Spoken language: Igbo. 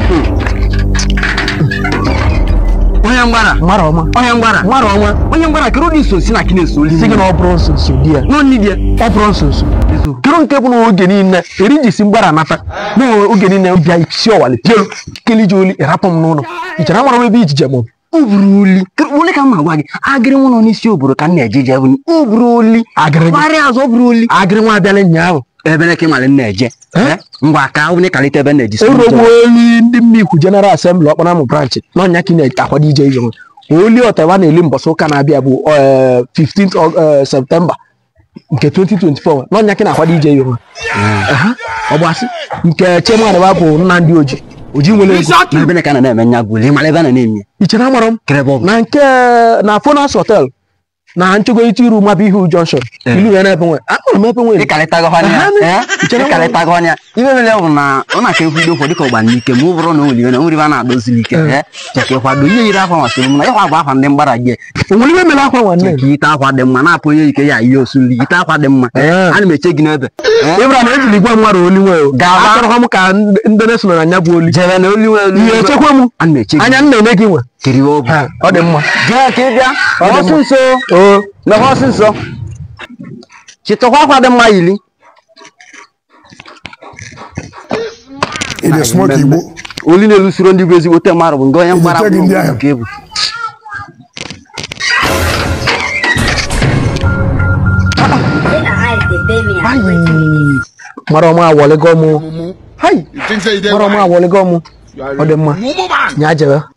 onye mgbara mara ọma onye mgbara mara ọma onye mgbara kedu ụdị iso si na kine so si gị na ọ bụrụ nsoso di ya n'onni dị ọ bụrụ nsoso kedu nke bụ na oge niile eri ji si mgbara nata na oge niile bịa si ọwali pielu keliji oli ịrapụ m n'ụlọ ichere amara m ebe ijije m o buru oli ole ka m ma gwa gị agịrị nwa nọ n'isi obodo ka m na-eje je bụ o buru oli agịrị gị gbarịa azụ o buru oli agịrị nwa abịala ụnyaahụ ebe ka ị mara m na-eje Eh? Eh? ngwa ka ọ bụ na ịkalite ebe m na-eji erugbo oli ndị mmikwu jeneral asembli ọkpara m branchị n'ọnya ka ị na-akwado ije ihe oli ọtawa na-eli mbọsị ụka na-abịa bụ eh, 15th of, eh, septemba nke 2024 n'ọnya ka ị na-akwado ije ihe ọgbasị nke chemadaba bụ nnamdị oji oji nwere ego na ebe ka a na-eme nya gwụli ịmara ebe a na-eme ichere amara m kerebe ọ bụ na nke na fonas hotel na nchego ite iru maba ihu junction Eh. ilu ya na ebe nwe akpọrọ m ebe nwe ịkalịtago ha anya Aha, eh? chere m- ịkalịtago anya ibe mere bụ na ọ na-aka ekwudo ụfọdụ dịka ọgba n'ike ma ọ bụrụ na o nwere iwe na o nwere ibe a na-adozili ike Eh. eh? cheka ịkwado ihe yiri akwa masịrị m na ịkwa bụ akwa ndị mgbara gị onwere ihe mere akwa nwanne cheka ite akwa dị mma na-apụ onye ike ya ihe osuli ite akwa dị mma Eh. ana m eche gị n'ebe Eh? ịbra na ejiri gwa mmadụ oli nwe Gawa. akọrọ m ka ndị na-eso na nya bụ oli jebe na oli nwere ihe echekwa m ana m eche gị anya nna ene gị nwe kiri ọ bụ Ha, ọ dị mma jee ka ị bịa Ọ dị ọsụ mma. nso o lọha ọsịsọ chịtọkwa akwa dị mma yili ị dị smoke igbo oli na-elusoro ndị bụ ezigbote mmadụ bụ nke onye mgbara Echeghị ndị ahụ. nke bụ Say na eyes dey pain me. I Ayi. wetin be this? mara ọma awọlịgo mụ hai you think say you dey mara ọma wise? awọlịgo mụ You are ọ dị mma mumu man nya jebe